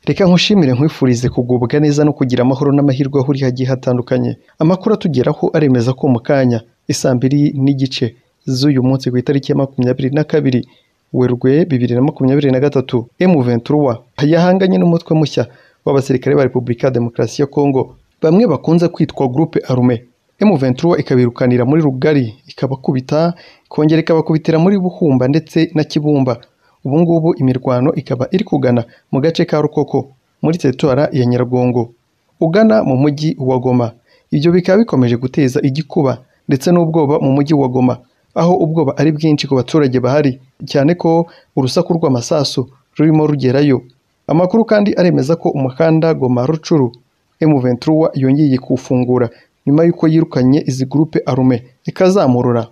Reka nkushimire nkwifurize kugubwa neza no kugira amahoro n'amahirwe aho uri hagiye hatandukanye. Amakuru atugeraho aremeza ko mu kanya isaa mbiri n'igice z'uyu munsi ku itariki ya makumyabiri na kabiri Werurwe bibiri na makumyabiri na gatatu M23 yahanganye n'umutwe mushya w'abasirikare ba Repubulika ya Demokarasi ya Kongo bamwe bakunze kwitwa Groupe Armée. M23 ikabirukanira muri Rugari ikabakubita ikongera ikabakubitira muri Buhumba ndetse na Kibumba ubu ngubu imirwano ikaba iri kugana mu gace ka Rukoko muri teritwara ya Nyiragongo ugana mu mujyi wa Goma ibyo bikaba bikomeje guteza igikuba ndetse n'ubwoba mu mujyi wa Goma aho ubwoba ari bwinshi ku baturage bahari cyane ko urusaku rw'amasasu rurimo rugerayo amakuru kandi aremeza ko umuhanda Goma Rucuru M23 yongeye kuwufungura nyuma y'uko yirukanye izi groupe arme ikazamurura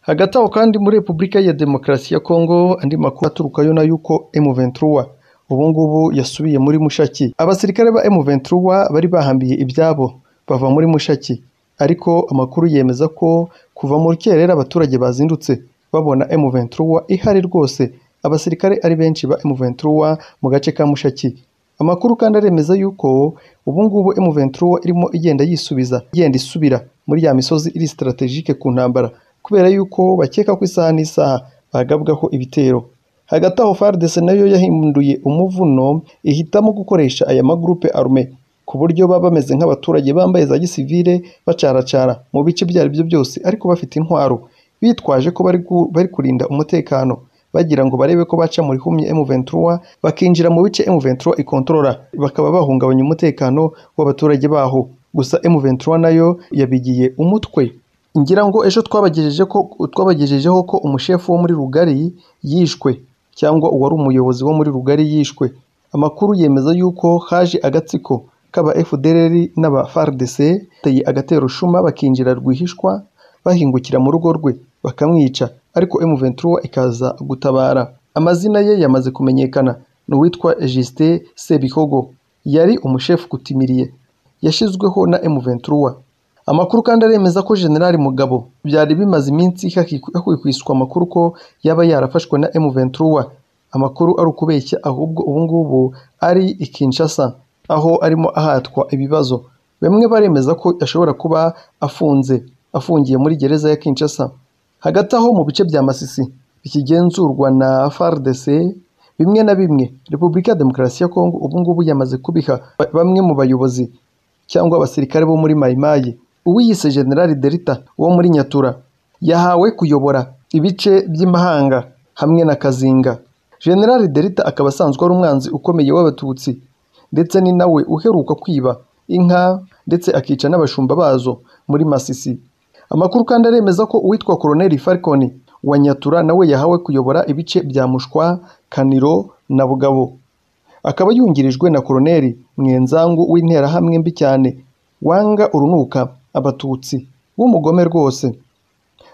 hagati aho kandi muri Repubulika ya Demokarasi ya Kongo andi makuru aturukayo na yuko M23 ubu ngubu yasubiye muri Mushaki abasirikare ba M23 bari bahambiye ibyabo bava muri Mushaki ariko amakuru yemeza ko kuva mu rukerera abaturage bazindutse babona M23 ihari rwose abasirikare ari benshi ba M23 mu gace ka Mushaki amakuru kandi aremeza yuko ubu ngubu M23 irimo igenda yisubiza igenda isubira muri ya misozi iri strategique ku ntambara kubera yuko bakeka ko isaha n'isaha bagabwaho ibitero hagati aho FARDC nayo yahinduye umuvuno ihitamo gukoresha aya magroupe arme ku buryo baba bameze nk'abaturage bambaye za gisivile bacaracara mu bice ibyo ari byo byose ariko bafite intwaro bitwaje ko bari, gu, bari kurinda umutekano bagira ngo barebe ko baca mu rihumye M23 bakinjira mu bice M23 ikontorora bakaba bahungabanya umutekano w'abaturage baho gusa M23 nayo yabigiye umutwe ngira ngo ejo twabagejeje ko twabagejejeho ko umushefu wo muri rugari yishwe cyangwa uwari umuyobozi wo muri rugari yishwe amakuru yemeza yuko haje agatsiko k'aba FDLR n'aba FARDC bateye agatero shuma bakinjira rwihishwa bahingukira mu rugo rwe bakamwica ariko M23 ikaza gutabara amazina ye yamaze kumenyekana ni uwitwa Justin Sebihogo yari umushefu kutimiriye yashyizweho na M23 amakuru kandi aremeza ko General Mugabo byari bimaze iminsi hakwikwishwa amakuru ko yaba yarafashwe na M23 amakuru ari ukubeshya ahubwo ubu ngubu ari i Kinshasa aho arimo ahatwa ibibazo bamwe baremeza ko ashobora kuba afunze afungiye muri gereza ya Kinshasa hagati aho mu bice bya Masisi bikigenzurwa na FARDC bimwe na bimwe Repubulika ya Demokarasi ya Kongo ubu ngubu yamaze kubiha bamwe mu bayobozi cyangwa abasirikare bo muri Mayimayi uwiyise General Delta wo muri Nyatura yahawe kuyobora ibice by'imahanga hamwe na Kazinga General Delta akaba asanzwe ari umwanzi ukomeye w'abatutsi ndetse ni nawe uheruka kwiba inka ndetse akica n'abashumba bazo muri Masisi amakuru kandi aremeza ko uwitwa Colonel Falcon wa Nyatura nawe yahawe kuyobora ibice bya Mushwa Kaniro na Bugabo akaba yungirijwe na Colonel Mwenzangu w'interahamwe mbi cyane wanga urunuka abatutsi w'umugome rwose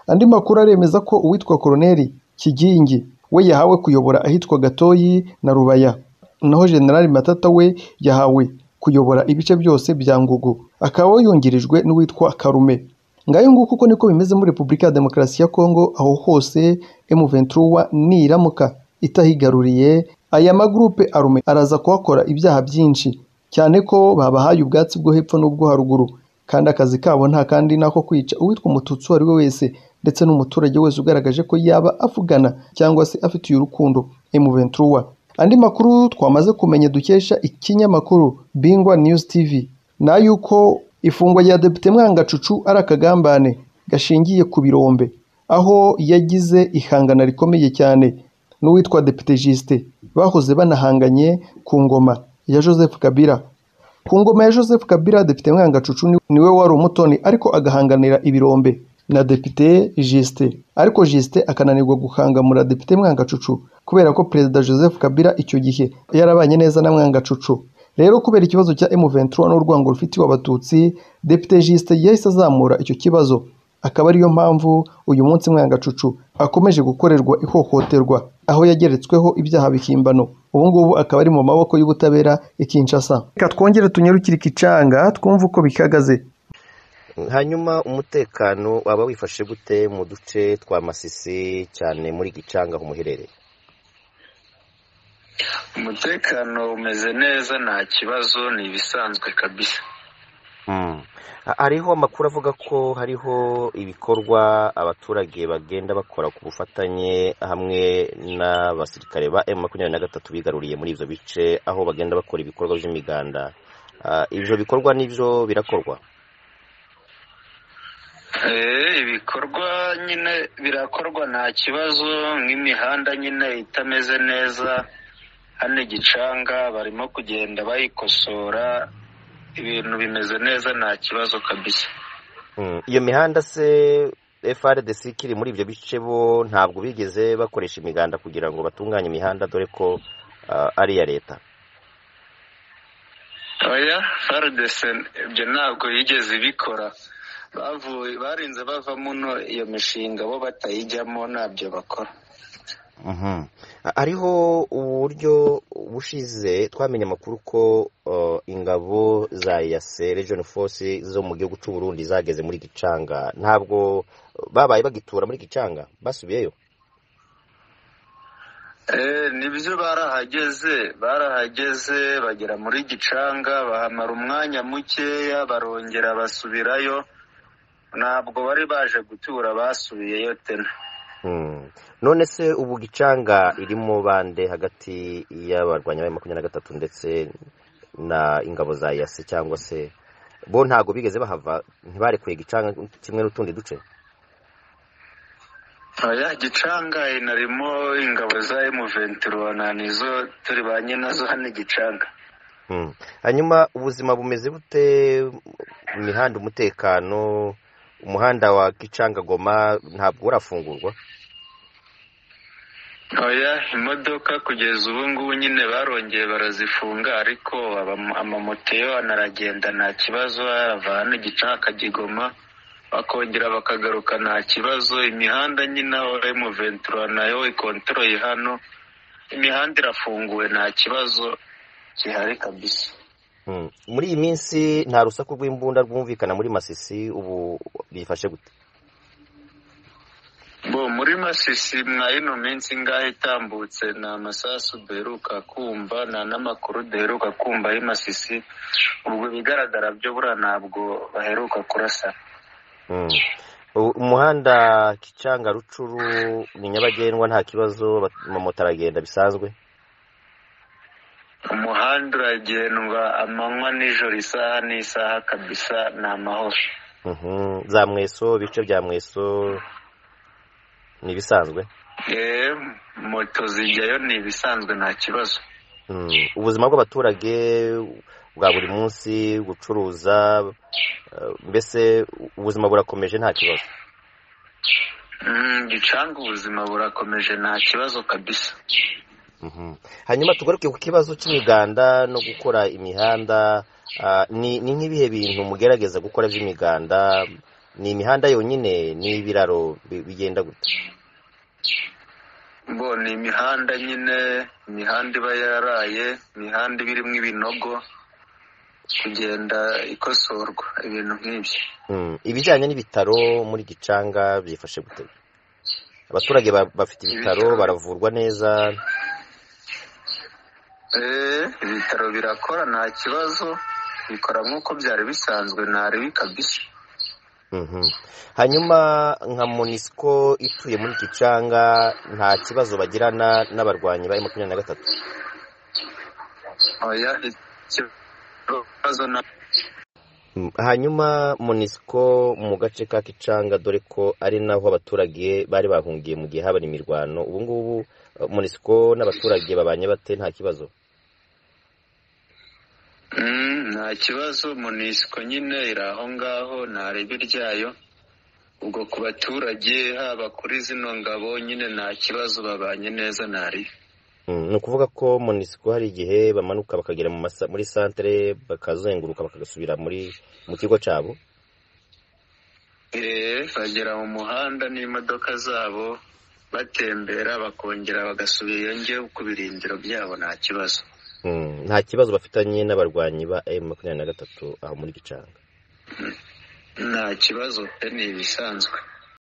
andi makuru aremeza ko uwitwa Colonel Kigingi we yahawe kuyobora ahitwa Gatoyi na Rubaya naho General Matata we yahawe kuyobora ibice byose bya Ngugu akaba yungirijwe n'uwitwa Karume ngayo nguko uko niko bimeze muri Repubulika ya Demokarasi ya Kongo aho hose M23 niramuka itahigaruriye aya magroupe arume araza kuhakora ibyaha byinshi cyane ko babahaye ubwatsi bwo hepfo n'ubwo haruguru kandi akazi kabo nta kandi nako kwica uwitwa umututsi uwo ari we wese ndetse n'umuturage wese ugaragaje ko yaba avugana cyangwa se afitiye urukundo M23 andi makuru twamaze kumenya dukesha ikinyamakuru Bingwa News TV na yuko ifungwa rya Depite Mwangacucu ari akagambane gashingiye ku birombe aho yagize ihangana rikomeye cyane n'uwitwa Depite Justin bahoze banahanganye ku ngoma ya Joseph Kabila ku ngoma ya Joseph Kabila Depite Mwangacucu niwe wari umutoni ariko agahanganira ibirombe na Depite Justin ariko Justin akananirwa guhangamura Depite Mwangacucu kubera ko Perezida Joseph Kabila icyo gihe yarabanye neza na Mwangacucu rero kubera ikibazo cya M23 n'urwango rufitiwe abatutsi Depite Justin yahise azamura icyo kibazo akaba ariyo mpamvu uyu munsi Mwangacucu akomeje gukorerwa ihohoterwa aho yageretsweho ibyaha bikimbano ubu ngubu akaba ari mu maboko y'ubutabera i Kinshasa reka twongere tunyarukire ikicanga twumve uko bihagaze hanyuma umutekano waba wifashe gute mu duce twa Masisi cyane muri Gicanga umuherereye umutekano umeze neza nta kibazo ni ibisanzwe kabisa Ha- hariho amakuru avuga ko hariho ibikorwa abaturage bagenda bakora ku bufatanye hamwe n'abasirikare ba M makumyabiri na gatatu bigaruriye muri ibyo bice aho bagenda bakora ibikorwa by'imiganda Ah, ibyo bikorwa nibyo birakorwa Eh, ibikorwa nyine birakorwa nta kibazo nk'imihanda nyine itameze neza hano igicanga barimo kugenda bayikosora ibintu bimeze neza nta kibazo kabisa Mm, iyo mihanda se frdc ikiri muri ibyo bice bo ntabwo bigeze bakoresha imiganda kugira ngo batunganye imihanda dore ko ah, ari iya leta oya faridese ibyo ntabwo yigeze ibikora bavuye barinze bava muno iyo mishinga bo batayijyamo ntabyo bakora Mhm. Ha- hariho uburyo bushize twamenye amakuru ko uh, ingabo za yase region force zo mu gihugu cy'u Burundi zageze muri gicanga ntabwo babaye bagitura muri gicanga basubiyeyo Eh, nibyo barahageze barahageze bagera muri gicanga bahamara umwanya mukeya barongera basubirayo ntabwo bari baje gutura basubiyeyo tena Mm. none se ubu gicanga irimo bande hagati y'abarwanya ba makumyabiri na gatatu ndetse na ingabo za yase cyangwa se bo ntabwo bigeze bahava ntibarekuye gicanga kimwe n'utundi duce oya gicanga inarimo ingabo za emuventurona nizo turi ba nazo hano gicanga Mm. hanyuma ubuzima bumeze bute mu mihanda umutekano umuhanda wa gicangagoma ntabwo urafungurwa oya imodoka kugeza ubu ngubu nyine barongeye barazifunga ariko aba- amamoteyo anaragenda nta kibazo arava hano gicanga akagigoma bakongera bakagaruka nta kibazo imihanda nyine aho emuventura nayo ikoroye hano imihanda irafunguwe nta kibazo gihari kabisa Mm. muri iyi minsi nta rusaku rw'imbunda rwumvikana muri masisi ubu bifashe gute bo muri masisi mwa ino minsi ingahe itambutse nta masasu duheruka kumva nta n'amakuru duheruka kumva y'i masisi ubwo ibigaragara byo buriya ntabwo baheruka kurasa Mm. U- umuhanda gicanga rucuru ni nyabagendwa nta kibazo bat- amamoto aragenda bisanzwe umuhanda uragendwa amanywa nijoro isaha n'isaha kabisa ni amahoro Mhm. za mweso ibice bya mweso ni ibisanzwe Eh, moto zijyayo ni ibisanzwe nta kibazo Mm, ubuzima bw'abaturage bwa buri munsi gucuruza eh, mbese ubuzima burakomeje nta kibazo Mm, gicanga ubuzima burakomeje nta kibazo kabisa Mhm. hanyuma tugaruke ku kibazo cy'imiganda no gukora imihanda ah, ni ni nk'ibihe bintu mugerageza gukora by'imiganda ni imihanda yonyine n'ibiraro bi- bigenda gute bo ni imihanda nyine imihanda iba yaraye imihanda iba irimo ibinogo kugenda ikosorwa ibintu nk'ibyo Mm, ibijyanye n'ibitaro muri gicanga byifashe gute abaturage ba- bafite ibitaro baravurwa neza Eh, ibitaro birakora nta kibazo bikora nk'uko byari bisanzwe nta ribi kabisa Mhm. hanyuma nka monisco ituye muri gicanga nta kibazo bagirana n'abarwanyi ba makumyabiri na gatatu oya ikibazo na Mm, hanyuma monisco mu gace ka gicanga dore ko ari naho abaturage bari bahungiye mu gihe habaye imirwano ubu ngubu eh, monisco n'abaturage babanye bate nta kibazo Mm, nta kibazo munisiko nyine iri aho ngaho nta ribi ryayo ubwo ku baturage haba kuri zino ngabo nyine nta kibazo babanye neza nta ribi Mm, ni ukuvuga ko monisco hari igihe bamanuka bakagera mu masa- muri santere bakazenguruka bakagasubira muri mu kigo cyabo Eh, bagera mu muhanda n'imodoka zabo batembera bakongera bagasubirayo njyewe ku birindiro byabo nta kibazo Mm, nta kibazo bafitanye n'abarwanyi ba m makumyabiri na gatatu aho muri gicanga nta kibazo pe ni ibisanzwe